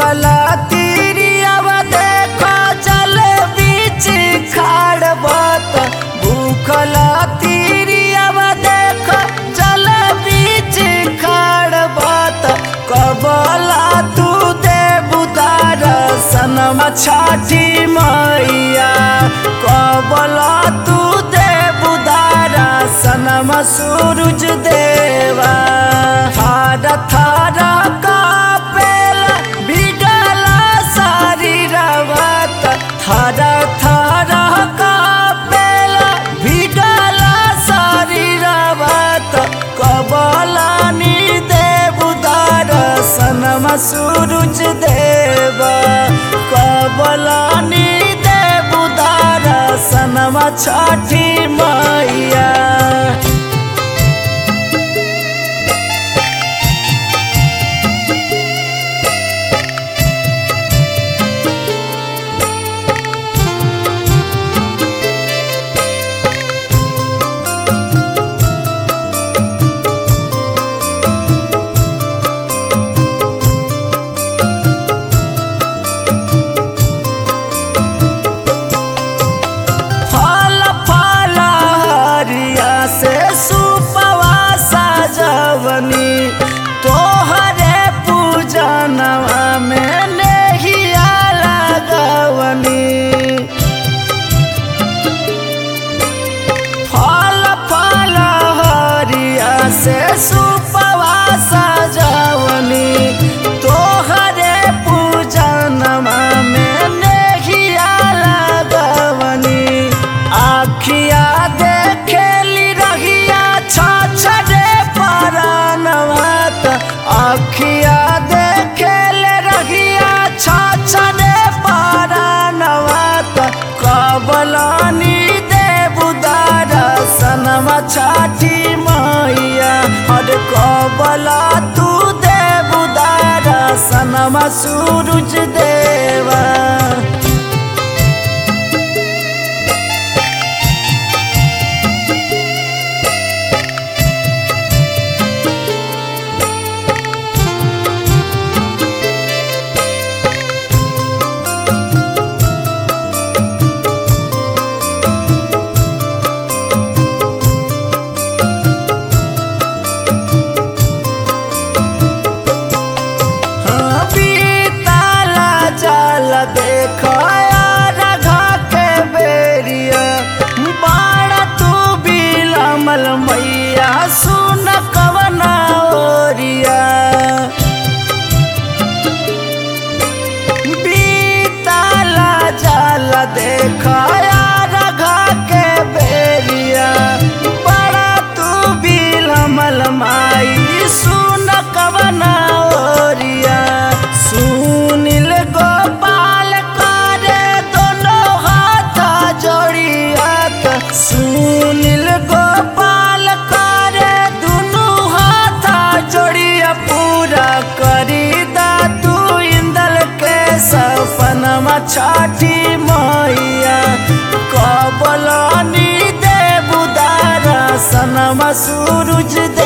भूखल तीरियावा देखो जल बीच खाड़ बत भूखल तीरियावा देखो जल बीच खाड़ बत कबला तू दे बुदार सनम छठी मैया कबला तू दे बुदार सनम सूरज देवा थार थार कापेला बिगला शरीरवत थार थार कापेला बिगला शरीरवत कबलानी देवदार सनम सूरज देव कबलानी देवदार सनम छठी मैया फल फल हरिया से सुपवा सजवनी तोहरे पूजनवा में नेहिया लगवनी फल फल हरिया से सुपवा सजवनी तोहरे पूजनवा में नेहिया लगवनी आखिया देखेली रहिया छछरे परनवत आखिया देखेले रहिया छछरे परनवत कबलानी देवदार सनम छठी मैया और कबला तू देवदार सनम सूरज देवा हाँ, बीताला जाल देखो राघा के बेरिया बाड़ा तू बिलमल मैया सुन कवना ओरिया बीताला जाल देखो राघा के बेरिया बड़ा तू बिलमल माई सुन कवना ओरिया सुनील गोपाल करे दोनों हाथ जोड़ियात सुनील गोपाल करे दोनों हाथ जोड़िया पूरा करी दा तू इंदल के सपनमा छठी मैया कबलानी देवदार सनमा सूरज